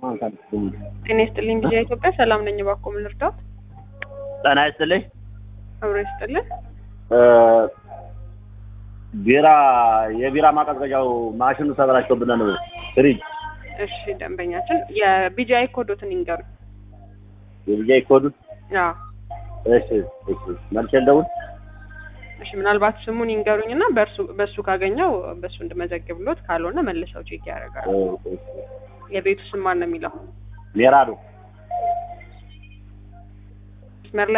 ጤና ይስጥልኝ ጊዜ ኢትዮጵያ ሰላም ነኝ። እባክዎ ምን ልርዳዎት? ጤና ይስጥልኝ። አብሮ ይስጥልን። ቢራ የቢራ ማቀዝቀዣው ማሽኑ ተበላሽቶብን ነው። ፍሪጅ እሺ ደንበኛችን የቢጂአይ ኮዶትን ይንገሩ። የቢጃይ ኮዱ አዎ እሺ እሺ መልሼ ልደውል። እሺ ምናልባት ስሙን ይንገሩኝ እና በእርሱ በእሱ ካገኘው በእሱ እንድመዘግብሎት ካልሆነ መልሰው ቼክ ያደርጋሉ። የቤቱ ስም ማን ነው የሚለው? ሜራዶ መስመር